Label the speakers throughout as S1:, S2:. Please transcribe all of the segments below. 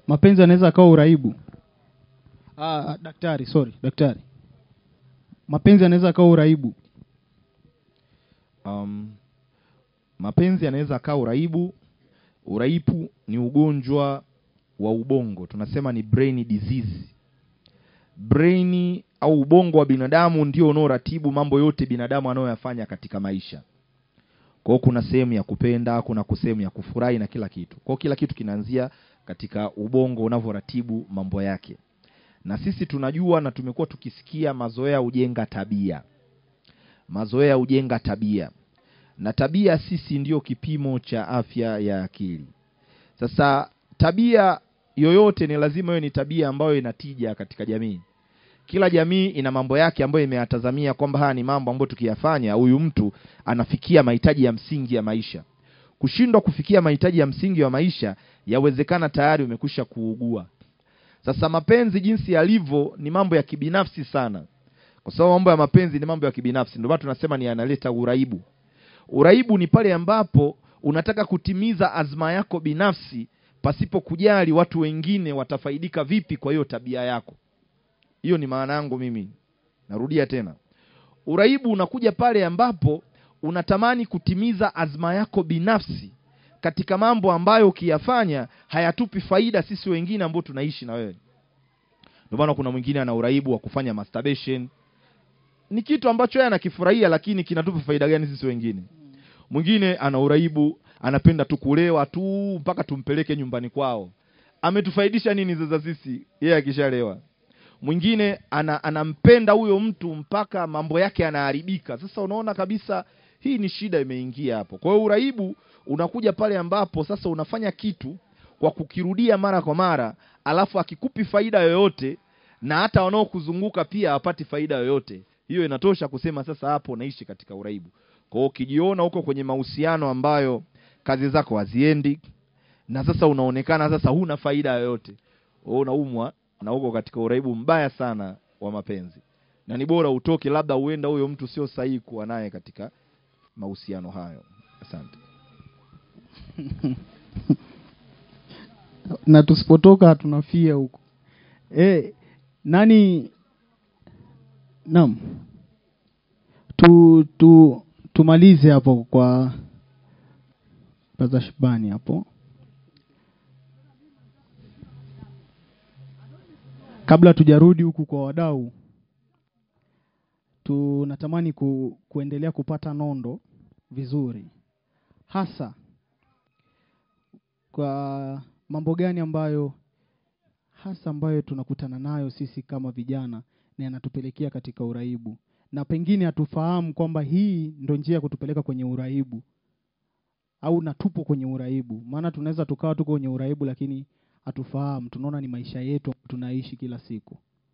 S1: mapenzi yanaweza akawa uraibu ah, daktari sorry daktari mapenzi yanaweza akawa uraibu
S2: um, mapenzi yanaweza akawa uraibu uraibu ni ugonjwa wa ubongo tunasema ni brain disease brain au ubongo wa binadamu ndio unaoratibu mambo yote binadamu anayoyafanya katika maisha kwa hiyo kuna sehemu ya kupenda kuna sehemu ya kufurahi na kila kitu kwa hiyo kila kitu kinaanzia katika ubongo unavyoratibu mambo yake na sisi tunajua na tumekuwa tukisikia mazoea hujenga tabia mazoea hujenga tabia na tabia sisi ndiyo kipimo cha afya ya akili sasa tabia yoyote ni lazima iwe ni tabia ambayo inatija katika jamii kila jamii ina mambo yake ambayo imeyatazamia kwamba haya ni mambo ambayo tukiyafanya huyu mtu anafikia mahitaji ya msingi ya maisha kushindwa kufikia mahitaji ya msingi wa maisha yawezekana tayari umekwisha kuugua sasa mapenzi jinsi yalivyo ni mambo ya kibinafsi sana kwa sababu mambo ya mapenzi ni mambo ya kibinafsi ndio maana tunasema ni yanaleta uraibu uraibu ni pale ambapo unataka kutimiza azma yako binafsi pasipo kujali watu wengine watafaidika vipi kwa hiyo tabia yako hiyo ni maana yangu mimi narudia tena uraibu unakuja pale ambapo unatamani kutimiza azma yako binafsi katika mambo ambayo ukiyafanya hayatupi faida sisi wengine ambao tunaishi na wewe ndio maana kuna mwingine ana uraibu wa kufanya masturbation ni kitu ambacho yeye anakifurahia lakini kinatupa faida gani sisi wengine mwingine ana uraibu anapenda tu kulewa tu mpaka tumpeleke nyumbani kwao ametufaidisha nini sasa sisi yeye akishalewa mwingine ana, anampenda huyo mtu mpaka mambo yake yanaharibika sasa unaona kabisa hii ni shida imeingia hapo kwa hiyo uraibu unakuja pale ambapo sasa unafanya kitu kwa kukirudia mara kwa mara alafu akikupi faida yoyote na hata wanaokuzunguka pia hawapati faida yoyote hiyo inatosha kusema sasa hapo unaishi katika uraibu kwa hiyo ukijiona huko kwenye mahusiano ambayo kazi zako haziendi na sasa unaonekana sasa huna faida yoyote wewe unaumwa na uko katika uraibu mbaya sana wa mapenzi na ni bora utoke labda uenda huyo mtu sio sahihi kuwa naye katika mahusiano hayo asante
S1: na tusipotoka tunafia huko e, nani naam tu, tu tumalize hapo kwa Brother Shibani hapo kabla tujarudi huku kwa wadau tunatamani ku, kuendelea kupata nondo vizuri hasa kwa mambo gani ambayo hasa ambayo tunakutana nayo sisi kama vijana na yanatupelekea katika uraibu na pengine hatufahamu kwamba hii ndo njia ya kutupeleka kwenye uraibu au na tupo kwenye uraibu maana tunaweza tukawa tuko kwenye uraibu lakini hatufahamu tunaona ni maisha yetu tunaishi kila siku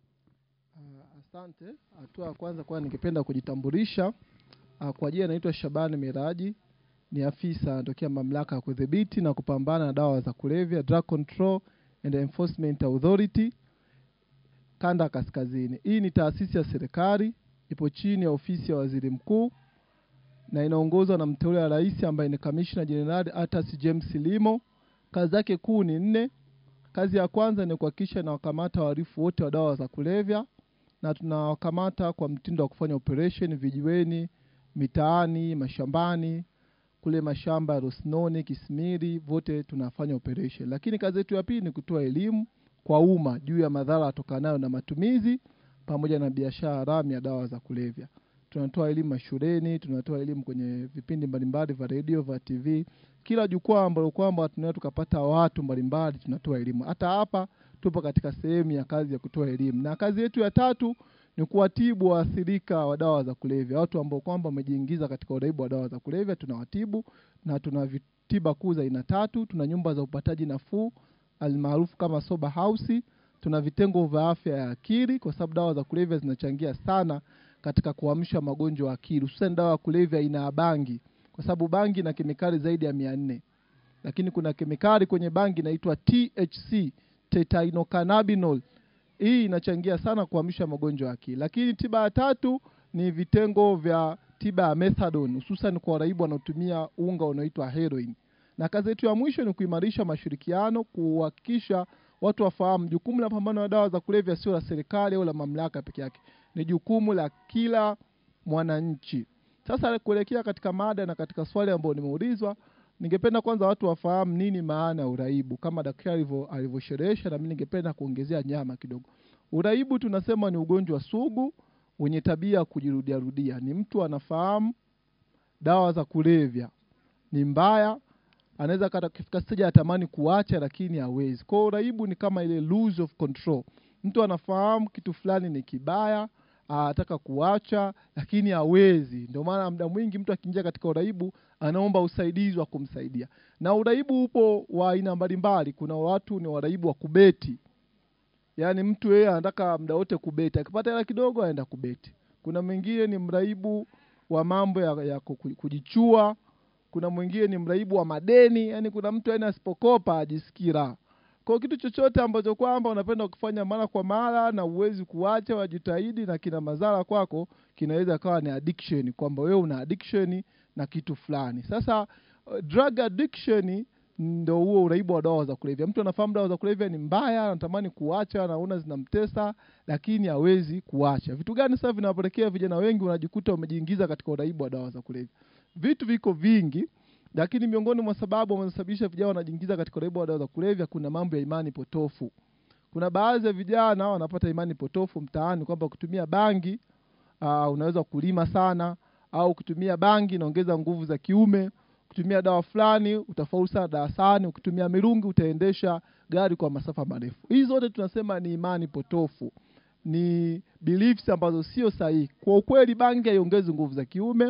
S3: Uh, asante. Hatua ya kwanza kwa ningependa kujitambulisha. Uh, kwa jina naitwa Shabani Miraji, ni afisa anatokea mamlaka ya kudhibiti na kupambana na dawa za kulevya, Drug Control and Enforcement Authority kanda ya kaskazini. Hii ni taasisi ya serikali, ipo chini ya ofisi ya waziri mkuu na inaongozwa na mteule wa rais ambaye ni kamishna jenerali Atas James Limo. Kazi zake kuu ni nne. Kazi ya kwanza ni kuhakikisha inawakamata wahalifu wote wa dawa za kulevya, na tunawakamata kwa mtindo wa kufanya operation vijiweni, mitaani, mashambani, kule mashamba ya Rosnoni, Kismiri, vote tunafanya operation. Lakini kazi yetu ya pili ni kutoa elimu kwa umma juu ya madhara yatokanayo na matumizi pamoja na biashara haramu ya dawa za kulevya. Tunatoa elimu mashuleni, tunatoa elimu kwenye vipindi mbalimbali vya redio, vya TV, kila jukwaa ambalo kwamba tunaweza tukapata watu mbalimbali, tunatoa elimu. Hata hapa tupo katika sehemu ya kazi ya kutoa elimu, na kazi yetu ya tatu ni kuwatibu waathirika wa dawa za kulevya, watu ambao kwamba wamejiingiza katika uraibu wa dawa za kulevya, tunawatibu na tuna tiba kuu za aina tatu. Tuna nyumba za upataji nafuu almaarufu kama sober house. Tuna vitengo vya afya ya akili, kwa sababu dawa za kulevya zinachangia sana katika kuamsha magonjwa ya akili, hususan dawa ya kulevya aina ya bangi, kwa sababu bangi ina kemikali zaidi ya mia nne lakini kuna kemikali kwenye bangi inaitwa THC, tetrahinocannabinol. Hii inachangia sana kuamsha magonjwa ya akili. Lakini tiba ya tatu ni vitengo vya tiba ya methadone, hususan kwa waraibu wanaotumia unga unaoitwa heroin. Na kazi yetu ya mwisho ni kuimarisha mashirikiano, kuhakikisha watu wafahamu jukumu la pambano na dawa za kulevya sio la serikali au la mamlaka peke yake ni jukumu la kila mwananchi sasa kuelekea katika mada na katika swali ambayo nimeulizwa ningependa kwanza watu wafahamu nini maana ya uraibu kama daktari alivyo- alivyosherehesha na mimi ningependa kuongezea nyama kidogo uraibu tunasema ni ugonjwa sugu wenye tabia ya kujirudiarudia ni mtu anafahamu dawa za kulevya ni mbaya anaweza kata kifika stage atamani kuacha lakini hawezi kwa hiyo uraibu ni kama ile lose of control mtu anafahamu kitu fulani ni kibaya anataka kuacha lakini hawezi ndio maana muda mwingi mtu akiingia katika uraibu anaomba usaidizi wa kumsaidia na uraibu upo wa aina mbalimbali kuna watu ni waraibu wa kubeti yaani mtu yeye anataka muda wote kubeti akipata hela kidogo aenda kubeti kuna mwingine ni mraibu wa mambo ya, ya ku- kujichua kuna mwingine ni mraibu wa madeni yani kuna mtu yani asipokopa ajisikii raha kwa kitu chochote ambacho kwamba unapenda kufanya mara kwa mara na uwezi kuacha wajitahidi na kina madhara kwako kinaweza kawa ni addiction kwamba wewe una addiction na kitu fulani sasa uh, drug addiction ndo huo uraibu wa dawa za kulevya mtu anafahamu dawa za kulevya ni mbaya anatamani kuacha anaona zinamtesa lakini hawezi kuacha vitu gani sasa vinapelekea vijana wengi wanajikuta wamejiingiza katika uraibu wa dawa za kulevya vitu viko vingi lakini miongoni mwa sababu wanasababisha vijana wanajiingiza katika uraibu wa dawa za kulevya kuna mambo ya imani potofu kuna baadhi ya vijana wanapata imani potofu mtaani kwamba kutumia bangi uh, unaweza kulima sana au kutumia bangi inaongeza nguvu za kiume kutumia dawa fulani utafaulu sana darasani ukitumia mirungi utaendesha gari kwa masafa marefu hizi zote tunasema ni imani potofu ni beliefs ambazo sio sahihi kwa ukweli bangi haiongezi nguvu za kiume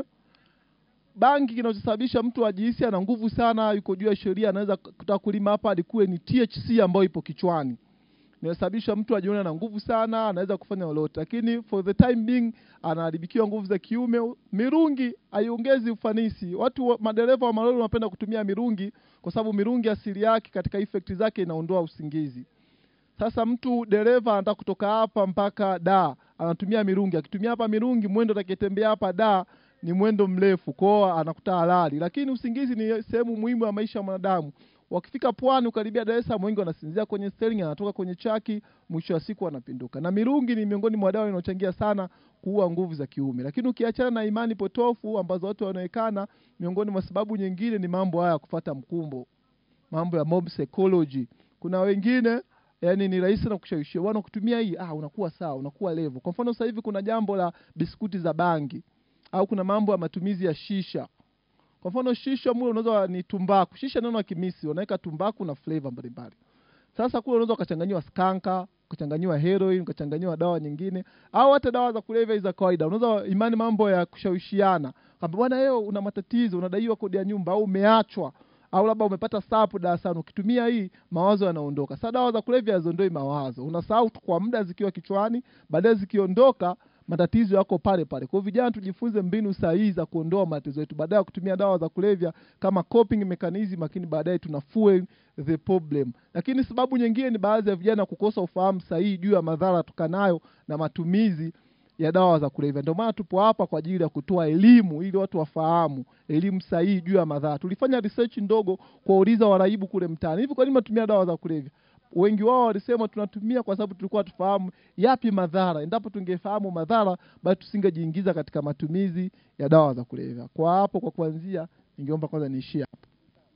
S3: bangi kinachosababisha mtu ajihisi ana nguvu sana yuko juu ya sheria anaweza kutaka kulima hapa alikuwe ni THC ambayo ipo kichwani inasababisha mtu ajione na nguvu sana anaweza kufanya lolote lakini for the time being anaharibikiwa nguvu za kiume mirungi haiongezi ufanisi watu wa- madereva wa malori wanapenda kutumia mirungi kwa sababu mirungi asili yake katika effect zake inaondoa usingizi sasa mtu dereva anataka kutoka hapa mpaka da anatumia mirungi akitumia hapa mirungi mwendo atakayetembea hapa da ni mwendo mrefu kwao anakuta halali lakini usingizi ni sehemu muhimu ya maisha ya mwanadamu wakifika pwani ukaribia Dar es Salaam wengi wanasinzia kwenye steering anatoka kwenye chaki mwisho wa siku anapinduka na mirungi ni miongoni mwa dawa inayochangia sana kuua nguvu za kiume lakini ukiachana na imani potofu ambazo watu wanaonekana miongoni mwa sababu nyingine ni mambo haya ya kufata mkumbo mambo ya mob psychology kuna wengine yani ni rahisi na kushawishia bwana kutumia hii ah unakuwa sawa unakuwa level kwa mfano sasa hivi kuna jambo la biskuti za bangi au kuna mambo ya matumizi ya shisha kwa mfano shisha mule unaweza ni tumbaku shisha neno kimisi wanaweka tumbaku na flavor mbalimbali sasa kule unaweza ukachanganyiwa skanka ukachanganyiwa heroin ukachanganyiwa dawa nyingine au hata dawa za kulevya hizi za kawaida unaweza imani mambo ya kushawishiana kwamba bwana leo una matatizo unadaiwa kodi ya nyumba au umeachwa au labda umepata sapu darasani ukitumia hii mawazo yanaondoka sasa dawa za kulevya haziondoi mawazo unasahau tu kwa muda zikiwa kichwani baadaye zikiondoka matatizo yako pale pale kwa hiyo vijana tujifunze mbinu sahihi za kuondoa matatizo yetu baadaye ya kutumia dawa za kulevya kama coping mechanism lakini baadaye tuna fuel the problem lakini sababu nyingine ni baadhi ya vijana kukosa ufahamu sahihi juu ya madhara tukanayo na matumizi ya dawa za kulevya ndio maana tupo hapa kwa ajili ya kutoa elimu ili watu wafahamu elimu sahihi juu ya madhara tulifanya research ndogo kuwauliza waraibu kule mtaani hivi kwa nini mnatumia dawa za kulevya wengi wao walisema tunatumia kwa sababu tulikuwa tufahamu yapi madhara endapo tungefahamu madhara basi tusingejiingiza katika matumizi ya dawa za kulevya kwa hapo kwa kuanzia ningeomba kwanza niishie hapo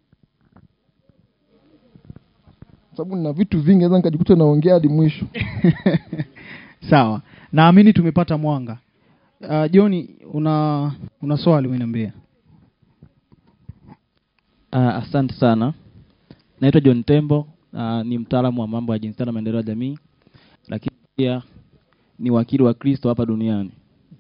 S3: Kwa sababu nina vitu vingi naweza nikajikuta naongea hadi mwisho
S1: sawa naamini tumepata mwanga uh, joni una una swali umeniambia
S4: Uh, asante sana. Naitwa John Tembo, uh, ni mtaalamu wa mambo ya jinsia na maendeleo ya jamii, lakini pia ni wakili wa Kristo hapa duniani.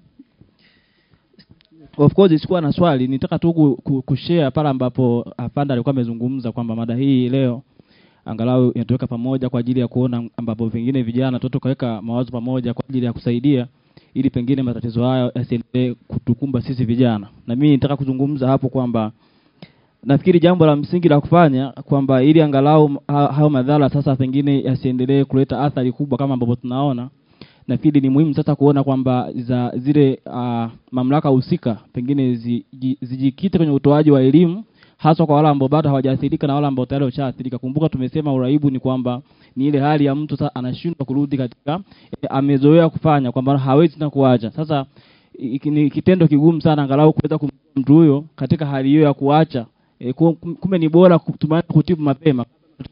S4: Of course sikuwa na swali, nitaka tu ku- ku- kushare pale ambapo afanda alikuwa amezungumza kwamba mada hii leo angalau inatuweka pamoja kwa ajili ya kuona ambapo pengine vijana tu tukaweka mawazo pamoja kwa ajili ya kusaidia ili pengine matatizo hayo yasiendelee kutukumba sisi vijana. Na mimi nitaka kuzungumza hapo kwamba nafikiri jambo la msingi la kufanya kwamba ili angalau ha- hayo madhara sasa pengine yasiendelee kuleta athari kubwa kama ambavyo tunaona nafikiri ni muhimu sasa kuona kwamba za zile uh, mamlaka husika pengine zi- ji- zijikite kwenye utoaji wa elimu haswa kwa wale ambao bado hawajaathirika na wale ambao tayari washaathirika. Kumbuka tumesema uraibu ni kwamba ni ile hali ya mtu sasa anashindwa kurudi katika e, amezoea kufanya kwamba hawezi tena kuacha. Sasa i- ni kitendo kigumu sana angalau kuweza kumtoa mtu huyo katika hali hiyo ya kuacha. E, kumbe ni bora kutumia kutibu mapema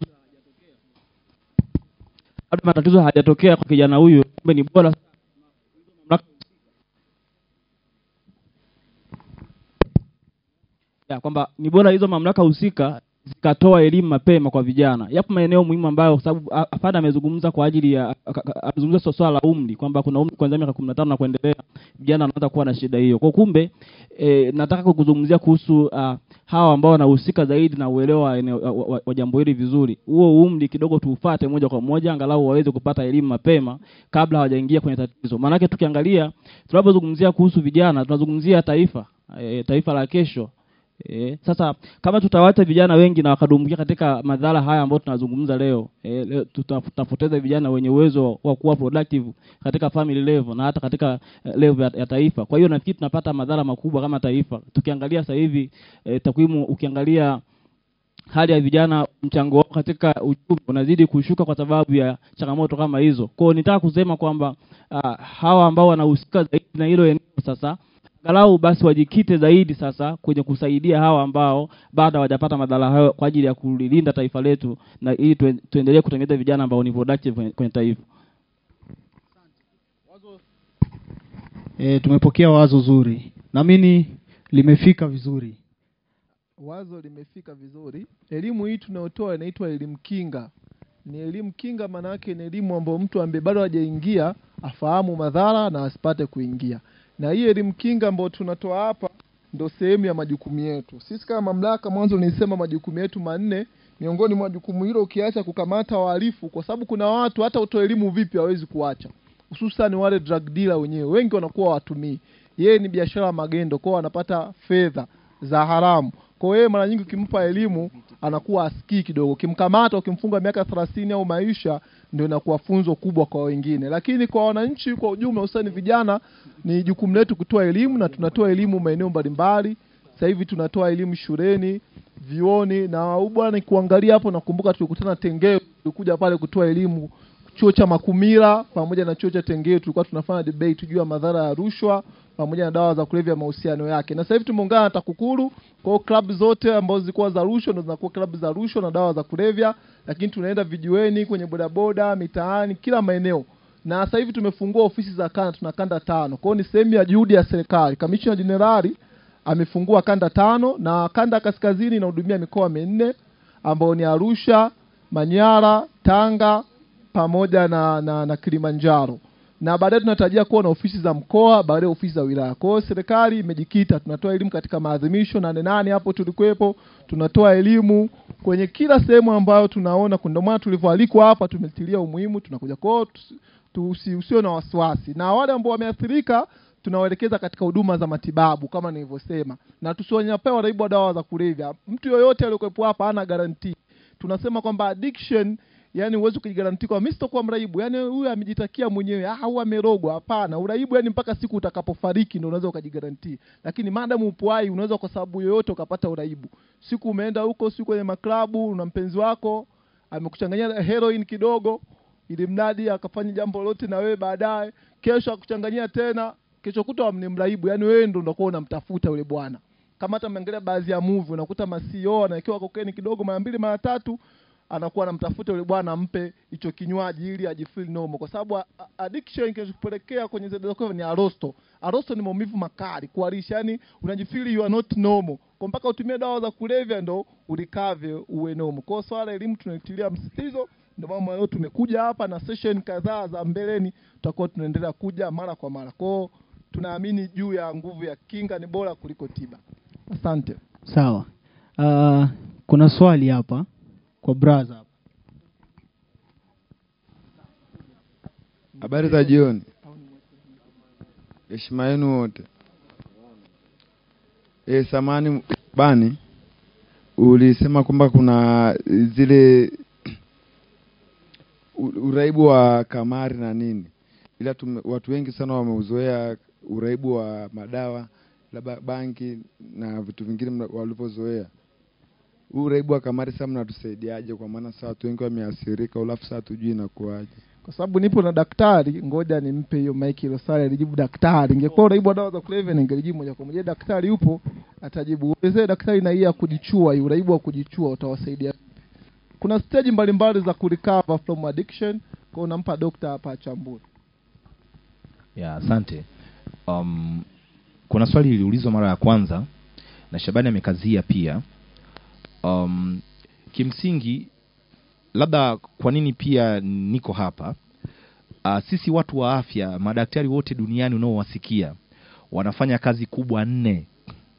S4: kabla matatizo hayajatokea kwa kijana huyu. Kumbe ni bora ya kwamba ni bora hizo mamlaka husika zikatoa elimu mapema kwa vijana. Yapo maeneo muhimu ambayo kwa sababu a- afande amezungumza kwa ajili ya a- a- amezungumza swala swala la umri kwamba kuna umri kuanzia miaka 15 na kuendelea vijana wanaanza kuwa na shida hiyo. Kwa kumbe e, nataka kuzungumzia kuhusu uh, hawa ambao wanahusika zaidi na uelewa wa, eneo- wa, wa, wa jambo hili vizuri. Huo umri kidogo tuufate moja kwa moja angalau waweze kupata elimu mapema kabla hawajaingia kwenye tatizo. Maanake tukiangalia tunapozungumzia kuhusu vijana tunazungumzia taifa e, taifa la kesho E, sasa kama tutawacha vijana wengi na wakadumbukia katika madhara haya ambayo tunazungumza leo, e, leo tuta- tutapoteza vijana wenye uwezo wa kuwa productive katika family level na hata katika eh, level ya, ya taifa. Kwa hiyo nafikiri tunapata madhara makubwa kama taifa. Tukiangalia sasa hivi e, takwimu ukiangalia hali ya vijana mchango wao katika uchumi unazidi kushuka kwa sababu ya changamoto kama hizo. Kwa hiyo nitaka kusema kwamba uh, hawa ambao wanahusika zaidi na hilo eneo sasa angalau basi wajikite zaidi sasa kwenye kusaidia hawa ambao bado hawajapata madhara hayo kwa ajili ya kulilinda taifa letu na ili tuen- tuendelee kutengeneza vijana ambao ni productive kwenye, kwenye taifa.
S1: E, tumepokea wazo zuri, naamini limefika vizuri.
S3: wazo limefika vizuri elimu hii tunayotoa inaitwa elimu kinga ni elimu kinga maana yake ni elimu ambayo mtu ambaye bado hajaingia afahamu madhara na asipate kuingia na hii elimu kinga ambayo tunatoa hapa ndo sehemu ya majukumu yetu sisi kama mamlaka mwanzo nilisema majukumu yetu manne miongoni mwa jukumu hilo ukiacha kukamata wahalifu kwa sababu kuna watu hata utoe elimu vipi hawezi kuacha hususan wale drug dealer wenyewe wengi wanakuwa watumii yeye ni biashara ya magendo kwao wanapata fedha za haramu kwa hiyo yeye mara nyingi ukimpa elimu anakuwa asikii kidogo ukimkamata ukimfunga miaka thelathini au maisha ndio inakuwa funzo kubwa kwa wengine lakini kwa wananchi kwa ujumla hususani vijana ni jukumu letu kutoa elimu na tunatoa elimu maeneo mbalimbali sasa hivi tunatoa elimu shuleni vioni na huu bwana kuangalia hapo nakumbuka tulikutana tengeo tulikuja pale kutoa elimu chuo cha makumira pamoja na chuo cha tengeo tulikuwa tunafanya debate juu ya madhara ya rushwa pamoja na dawa za kulevya mahusiano yake na sasa hivi tumeungana na takukuru kwa hiyo klabu zote ambazo zilikuwa za rushwa ndo zinakuwa klabu za rushwa na dawa za kulevya lakini tunaenda vijiweni kwenye bodaboda mitaani kila maeneo na sasa hivi tumefungua ofisi za kanda tuna kanda tano kwa hiyo ni sehemu ya juhudi ya serikali kamishna jenerali amefungua kanda tano na kanda ya kaskazini inahudumia mikoa minne ambayo ni arusha manyara tanga pamoja na, na, na kilimanjaro na baadaye tunatarajia kuwa na ofisi za mkoa baadaye ofisi za wilaya kwa hiyo serikali imejikita tunatoa elimu katika maadhimisho nane nane hapo tulikuwepo tunatoa elimu kwenye kila sehemu ambayo tunaona ndio maana tulivyoalikwa hapa tumetilia umuhimu tunakuja kwao tusi- tusi- usio na wasiwasi na wale ambao wameathirika tunawaelekeza katika huduma za matibabu kama nilivyosema na tusiwanyapewa waraibu wa dawa za kulevya mtu yoyote aliyokuwepo hapa hana garantii tunasema kwamba addiction yani huwezi kujigaranti kwa mimi sitakuwa mraibu yani huyu amejitakia mwenyewe ah au amerogwa hapana uraibu yani mpaka siku utakapofariki ndio unaweza ukajigaranti lakini maadamu upo hai unaweza kwa sababu yoyote ukapata uraibu siku umeenda huko siku kwenye maklabu una mpenzi wako amekuchanganyia heroin kidogo ili mradi akafanya jambo lolote na wewe baadaye kesho akuchanganyia tena kesho kutwa ni mraibu yani wewe ndo unakuwa unamtafuta yule bwana kama hata umeangalia baadhi ya movie unakuta masio anawekewa kokeni kidogo mara mbili mara tatu anakuwa anamtafuta yule bwana ampe hicho kinywaji ili ajifeel normal kwa sababu a- a- addiction kinachopelekea kwenye zile kwa ni arosto arosto ni maumivu makali kuharisha yani unajifeel you are not normal kwa mpaka utumie dawa za kulevya ndo ulikave uwe normal kwa hiyo swala la elimu tunatilia msisitizo ndio maana leo tumekuja hapa na session kadhaa za mbeleni tutakuwa tunaendelea kuja mara kwa mara kwa hiyo tunaamini juu ya nguvu ya kinga ni bora kuliko tiba asante
S1: Sawa. Uh, kuna swali hapa kwa braza hapa.
S5: Habari za jioni. Heshima yenu wote. E, samani bani ulisema kwamba kuna zile u- uraibu wa kamari na nini, ila tume, watu wengi sana wameuzoea uraibu wa madawa labda bangi na vitu vingine mna- walivyozoea. huu uraibu wa kamari sasa mnatusaidiaje kwa maana sasa watu wengi wameathirika alafu sasa tujui inakuwaje
S3: kwa sababu nipo na daktari ngoja nimpe hiyo maiki hilo swali alijibu daktari ingekuwa uraibu wa dawa za kulevya ningelijibu moja kwa moja daktari yupo atajibu uelezee daktari na hii ya kujichua hii uraibu wa kujichua utawasaidia vipi kuna stage mbalimbali za kurecover from addiction kwa unampa dokta hapa achambue
S2: ya asante um, kuna swali liliulizwa mara ya kwanza na shabani amekazia pia um, kimsingi labda kwa nini pia niko hapa uh, sisi watu wa afya madaktari wote duniani unaowasikia wanafanya kazi kubwa nne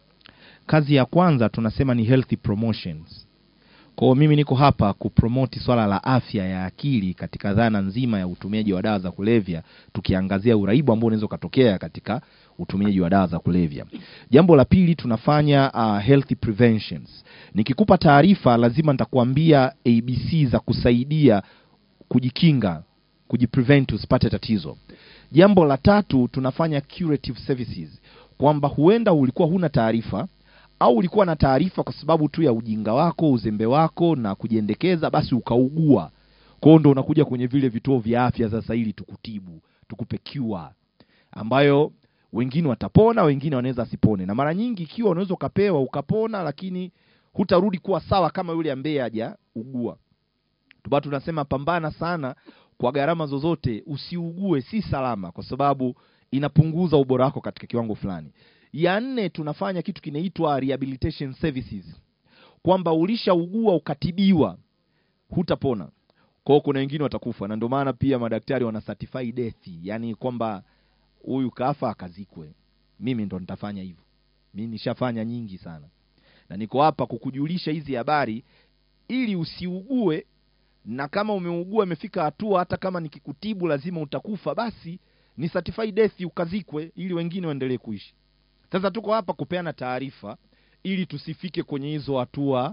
S2: kazi ya kwanza tunasema ni healthy promotions kwa hiyo mimi niko hapa kupromoti swala la afya ya akili katika dhana nzima ya utumiaji wa dawa za kulevya tukiangazia uraibu ambao unaweza ukatokea katika utumiaji wa dawa za kulevya jambo la pili tunafanya uh, healthy preventions nikikupa taarifa lazima nitakuambia abc za kusaidia kujikinga kujiprevent usipate tatizo jambo la tatu tunafanya curative services kwamba huenda ulikuwa huna taarifa au ulikuwa na taarifa kwa sababu tu ya ujinga wako uzembe wako na kujiendekeza basi ukaugua kwao ndo unakuja kwenye vile vituo vya afya sasa ili tukutibu tukupe cure ambayo wengine watapona wengine wanaweza asipone na mara nyingi ikiwa unaweza ukapewa ukapona lakini hutarudi kuwa sawa kama yule ambaye hajaugua tuba tunasema pambana sana kwa gharama zozote usiugue si salama kwa sababu inapunguza ubora wako katika kiwango fulani ya nne tunafanya kitu kinaitwa rehabilitation services kwamba ulishaugua ukatibiwa hutapona kwao kuna wengine watakufa na ndio maana pia madaktari wana certify death yani kwamba huyu kafa akazikwe mimi ndo nitafanya hivyo mi nishafanya nyingi sana na niko hapa kukujulisha hizi habari ili usiugue na kama umeugua imefika hatua hata kama nikikutibu lazima utakufa basi ni certify death ukazikwe ili wengine waendelee kuishi sasa tuko hapa kupeana taarifa ili tusifike kwenye hizo hatua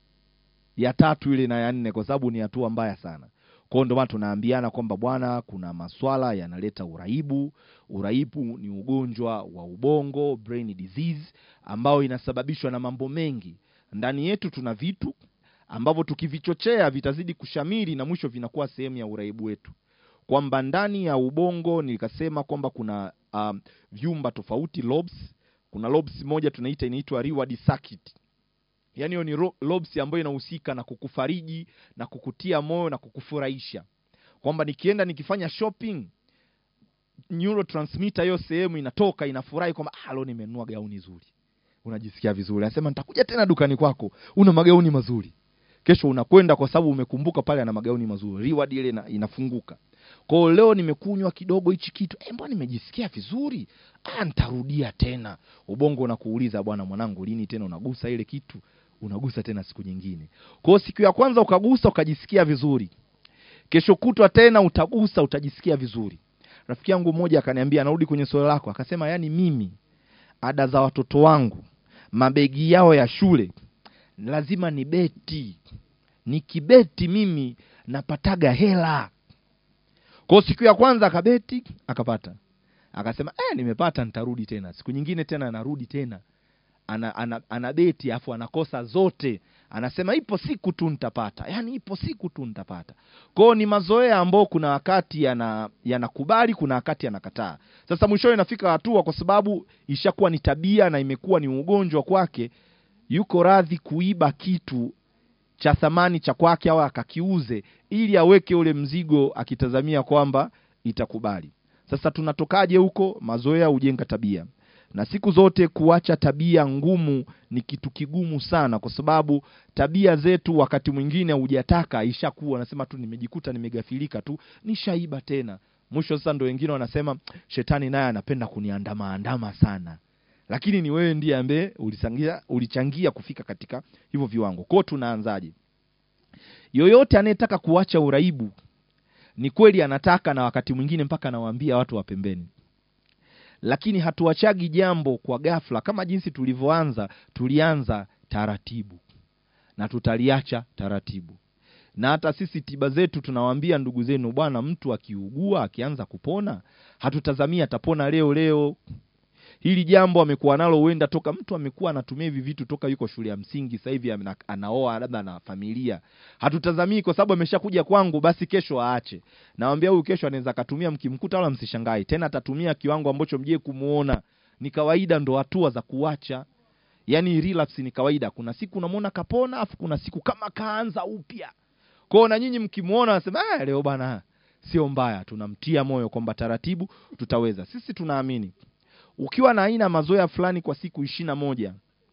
S2: ya tatu ile na ya nne kwa sababu ni hatua mbaya sana kwao ndio maana tunaambiana kwamba bwana kuna maswala yanaleta uraibu uraibu ni ugonjwa wa ubongo brain disease ambao inasababishwa na mambo mengi ndani yetu tuna vitu ambavyo tukivichochea vitazidi kushamiri na mwisho vinakuwa sehemu ya uraibu wetu kwamba ndani ya ubongo nikasema kwamba kuna um, vyumba tofauti lobes kuna lobes moja tunaita inaitwa reward circuit yaani hiyo ni ro- lobes ambayo inahusika na kukufariji na kukutia moyo na kukufurahisha kwamba nikienda nikifanya shopping neurotransmitter hiyo sehemu inatoka inafurahi kwamba ah, leo nimenunua gauni zuri unajisikia vizuri anasema nitakuja tena dukani kwako una magauni mazuri kesho unakwenda kwa sababu umekumbuka pale ana magauni mazuri reward ile ina, inafunguka kwao leo nimekunywa kidogo hichi kitu eh, mbona nimejisikia vizuri ah, nitarudia tena ubongo unakuuliza bwana mwanangu lini tena unagusa ile kitu unagusa tena siku nyingine kwao siku ya kwanza ukagusa ukajisikia vizuri kesho kutwa tena utagusa utajisikia vizuri rafiki yangu mmoja akaniambia anarudi kwenye swali lako akasema yani mimi ada za watoto wangu mabegi yao ya shule lazima ni beti nikibeti mimi napataga hela kwao siku ya kwanza akabeti akapata akasema eh, nimepata nitarudi tena siku nyingine tena anarudi tena ana, ana, ana beti afu anakosa zote anasema ipo siku tu nitapata yaani ipo siku tu nitapata kwao ni mazoea ambao kuna wakati yana yanakubali kuna wakati yanakataa sasa mwishowe inafika hatua kwa sababu ishakuwa ni tabia na imekuwa ni ugonjwa kwake yuko radhi kuiba kitu cha thamani cha kwake au akakiuze ili aweke ule mzigo akitazamia kwamba itakubali sasa tunatokaje huko mazoea hujenga tabia na siku zote kuacha tabia ngumu ni kitu kigumu sana kwa sababu tabia zetu wakati mwingine hujataka ishakuwa nasema tu nimejikuta nimegafilika tu nishaiba tena mwisho sasa ndo wengine wanasema shetani naye anapenda kuniandama andama sana lakini ni wewe ndiye ambaye ulichangia ulichangia kufika katika hivyo viwango kwao tunaanzaje yoyote anayetaka kuacha uraibu ni kweli anataka na wakati mwingine mpaka anawaambia watu wa pembeni lakini hatuachagi jambo kwa ghafla kama jinsi tulivyoanza tulianza taratibu na tutaliacha taratibu na hata sisi tiba zetu tunawaambia ndugu zenu bwana mtu akiugua akianza kupona hatutazamia atapona leo leo hili jambo amekuwa nalo huenda toka mtu amekuwa anatumia hivi vitu toka yuko shule ya msingi sasa hivi ana- anaoa labda na familia hatutazamii kwa sababu ameshakuja kwangu basi kesho aache nawambia huyu kesho anaweza akatumia mkimkuta wala msishangai tena atatumia kiwango ambacho mjie kumuona ni kawaida ndo hatua za kuacha yani relapse ni kawaida kuna siku unamwona kapona afu kuna siku kama kaanza upya kwao na nyinyi mkimwona nasema "Ah, leo bana sio mbaya tunamtia moyo kwamba taratibu tutaweza sisi tunaamini ukiwa na aina ya mazoea fulani kwa siku ishiri na moja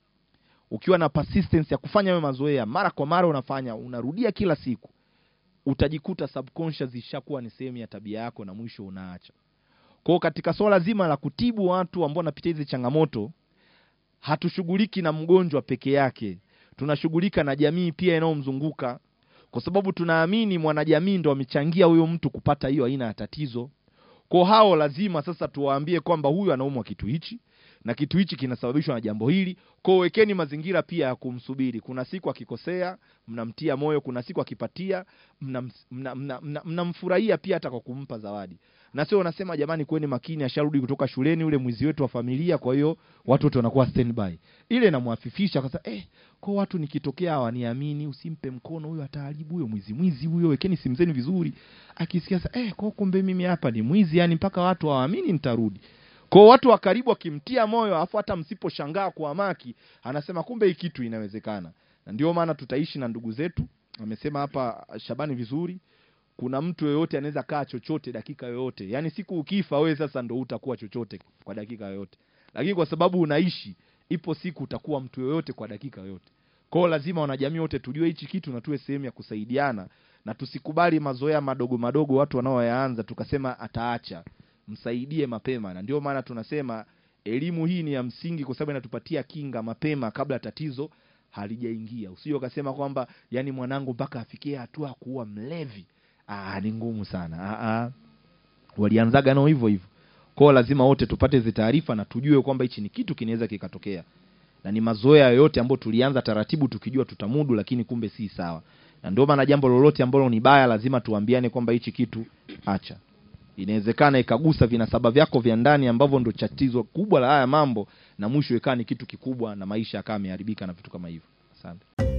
S2: ukiwa na persistence ya kufanya hayo mazoea mara kwa mara unafanya unarudia kila siku utajikuta subconscious ishakuwa ni sehemu ya tabia yako na mwisho unaacha kwao katika swala zima la kutibu watu ambao wanapitia hizi changamoto hatushughuliki na mgonjwa peke yake tunashughulika na jamii pia inayomzunguka kwa sababu tunaamini mwanajamii ndo amechangia huyo mtu kupata hiyo aina ya tatizo kwa hao lazima sasa tuwaambie kwamba huyu anaumwa kitu hichi na kitu hichi kinasababishwa na jambo hili kwao wekeni mazingira pia ya kumsubiri kuna siku akikosea mnamtia moyo kuna siku akipatia mnamfurahia mna, mna, mna, mnamfurahia pia hata kwa kumpa zawadi na sio unasema jamani kweni makini asharudi kutoka shuleni ule mwizi wetu wa familia kwa hiyo watu wote wanakuwa standby ile inamwafifisha kwa sababu eh kwa watu nikitokea hawaniamini usimpe mkono huyo ataharibu huyo mwizi mwizi huyo wekeni simu zenu vizuri akisikia sasa eh kwa kumbe mimi hapa ni mwizi yani mpaka watu hawaamini nitarudi kwa watu wa karibu wakimtia moyo afu hata msiposhangaa kwa maki anasema kumbe hii kitu inawezekana na ndio maana tutaishi na ndugu zetu amesema hapa Shabani vizuri kuna mtu yoyote anaweza kaa chochote dakika yoyote yaani siku ukifa wewe sasa ndo utakuwa chochote kwa dakika yoyote lakini kwa sababu unaishi ipo siku utakuwa mtu yoyote kwa dakika yoyote kwao lazima wanajamii wote tujue hichi kitu na tuwe sehemu ya kusaidiana na tusikubali mazoea madogo madogo watu wanaoyaanza tukasema ataacha msaidie mapema na ndio maana tunasema elimu hii ni ya msingi kwa sababu inatupatia kinga mapema kabla tatizo halijaingia usije ukasema kwamba yani mwanangu mpaka afikie hatua ya kuwa mlevi ah ni ngumu sana ah, ah. walianzaga nao hivyo hivyo kwao lazima wote tupate hizi taarifa na tujue kwamba hichi ni kitu kinaweza kikatokea na ni mazoea yoyote ambayo tulianza taratibu tukijua tutamudu lakini kumbe si sawa na ndio maana jambo lolote ambalo ni baya lazima tuambiane kwamba hichi kitu acha inawezekana ikagusa vinasaba vyako vya ndani ambavyo ndo tatizo kubwa la haya mambo na mwisho ikawa ni kitu kikubwa na maisha yakawa yameharibika na vitu kama hivyo asante